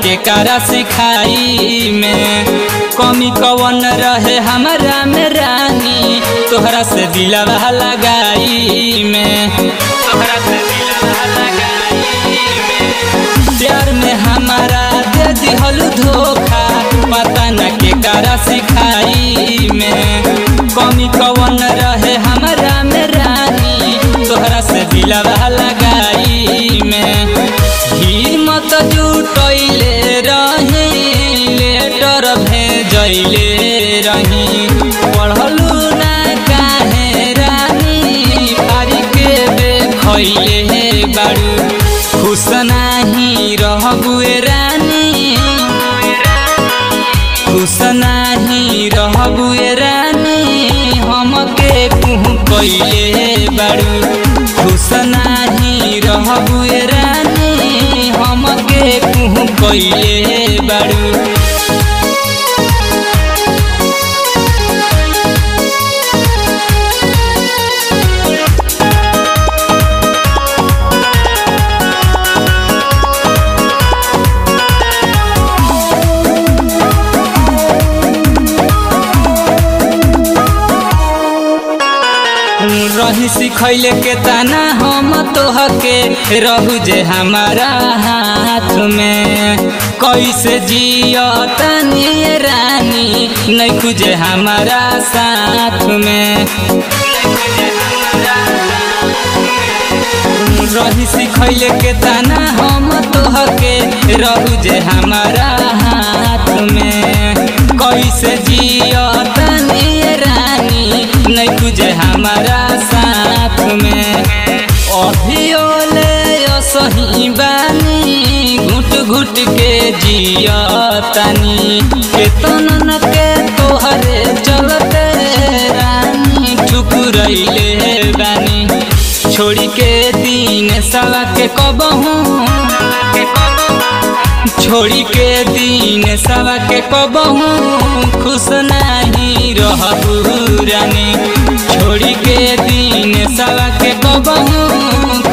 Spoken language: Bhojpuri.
के कारा सिखाई में कमी कवन रहे हमारा में रानी तोहरा से दिलवा लगाई में तोहरा से दिलवा लगाई में प्यार में हमारा दे दिहल धोखा पता न के कारा सिखाई में कमी कवन रहे हमारा में रानी तोहरा से दिलवा लगाई में हिम्मत जुटैले रही लेटर भेजैले रही पढ़लू ना काहे रानी पारी के देखैले बारू खुश नाही रहबुए रानी खुश नाही रहबुए रानी हमके कुह कैले बारू खुश नाही रहबुए रानी हमके कुह कैले बारू रही सिखैले के ताना हम तोहके रहू जे हमारा हाथ में कैसे जियो तनी रानी नहीं खुजे हमारा साथ में रही सिखैले के ताना हम तोहके रहू जे हमारा हाथ में कैसे जियो तनी रानी नहीं तुझे हमारा साथ में अभियोले सही बानी घुट घुट के जिया तनी केतन के तोहरे चलते रानी ठुकुरैले बानी छोड़ी के दिन सवा के कबहू छोड़ी के दिन सवा के कबहू खुश नहीं रहबू रानी छोड़ी के दिन सवा के कबहू